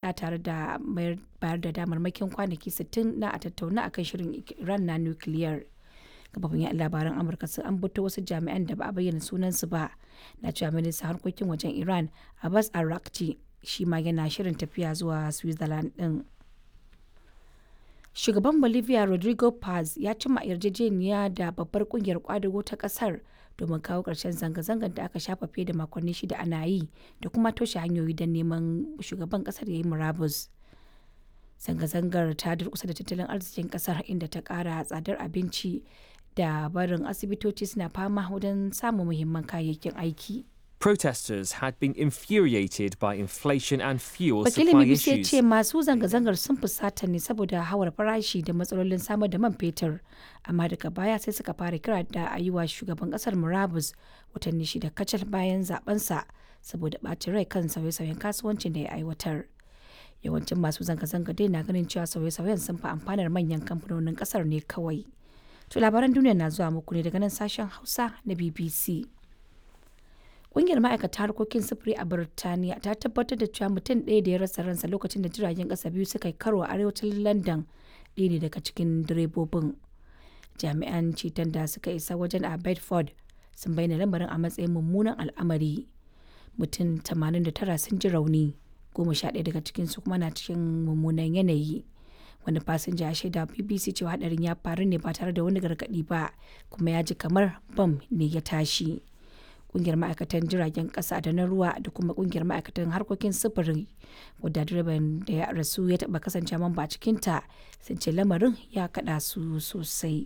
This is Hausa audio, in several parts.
faɗa tare da bayar da damarmakin kwanaki 60 na a tattauna akan shirin Iran na nukiliyar. Kafafin yaɗa labaran Amurka sun ambato wasu jami'an da ba a bayyana sunansu ba na cewa ministan harkokin wajen Iran Abbas Arakci shi ma yana shirin tafiya zuwa Switzerland din. Shugaban Bolivia Rodrigo Paz ya cimma yarjejeniya da babbar kungiyar kwadago ta kasar domin kawo ƙarshen zanga-zangar da aka shafa fiye da makonni shida ana yi da kuma toshe hanyoyi don neman shugaban kasar ya yi murabus. Zanga-zangar ta durkusa da tattalin arzikin kasar inda ta ƙara tsadar abinci da barin asibitoci suna fama wajen samun muhimman kayayyakin aiki. Protesters had been infuriated by inflation and fuel Wakilin supply BBC ya issues. ce masu zanga-zangar sun fusata ne saboda hawar farashi da matsalolin samar da man fetur, amma daga baya sai suka fara kira da a yi wa shugaban kasar Murabus watanni shida kacal bayan zabensa saboda ɓacin rai kan sauye-sauyen kasuwancin da ya aiwatar. Yawancin masu zanga-zanga dai na ganin cewa sauye-sauyen sun fi amfanar manyan kamfanonin kasar ne kawai. To labaran duniya na zuwa muku ne daga nan sashen Hausa na BBC. Ƙungiyar ma'aikata harkokin sufuri a Birtaniya ta tabbatar da cewa mutum ɗaya da ya rasa ransa lokacin da jiragen ƙasa biyu suka yi karo a arewacin London ɗaya ne daga cikin direbobin. Jami'an ceton da suka isa wajen a Bedford sun bayyana lamarin a matsayin mummunan al'amari. Mutum 89 sun ji rauni, goma sha ɗaya daga cikinsu kuma na cikin mummunan yanayi. Wani fasinja ya shaida BBC cewa hadarin ya faru ne ba tare da wani gargaɗi ba, kuma ya ji kamar bam ne ya tashi. kungiyar ma'aikatan jiragen kasa da na ruwa da kuma kungiyar ma'aikatan harkokin sufuri wadda direban da ya rasu ya taba kasance mamba a cikinta sun ce lamarin ya kada su sosai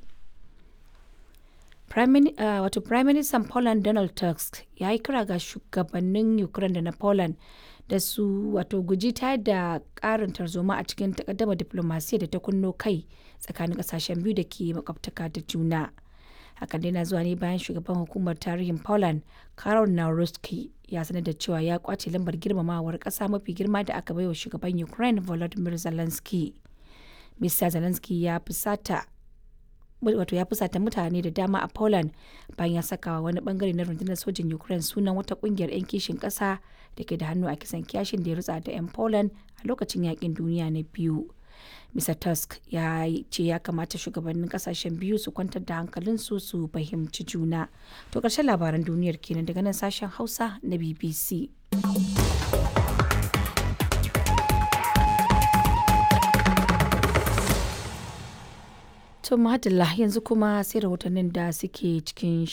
wato prime minister poland donald tusk ya yi kira ga shugabannin ukraine da na poland da su wato guji ta da karin tarzoma a cikin takaddama diplomasiya da ta kunno kai tsakanin kasashen biyu da ke makwabtaka da juna. hakan dai na zuwa ne bayan shugaban hukumar tarihin poland karol naruski ya sanar da cewa ya kwace lambar girmamawar kasa mafi girma da aka baiwa shugaban ukraine volodymyr zelensky mr zelensky ya fusata wato ya fusata mutane da dama a poland bayan ya saka wani bangare na rundunar sojin ukraine sunan wata kungiyar 'yan kishin kasa da ke da hannu a kisan kyashin da ya rutsa da 'yan poland a lokacin yakin duniya na biyu Mr. Tusk ya ce ya kamata shugabannin kasashen biyu su kwantar da hankalinsu su fahimci juna. To ƙarshen labaran duniyar kenan daga nan sashen Hausa na BBC. To madalla yanzu kuma sai rahotannin da suke cikin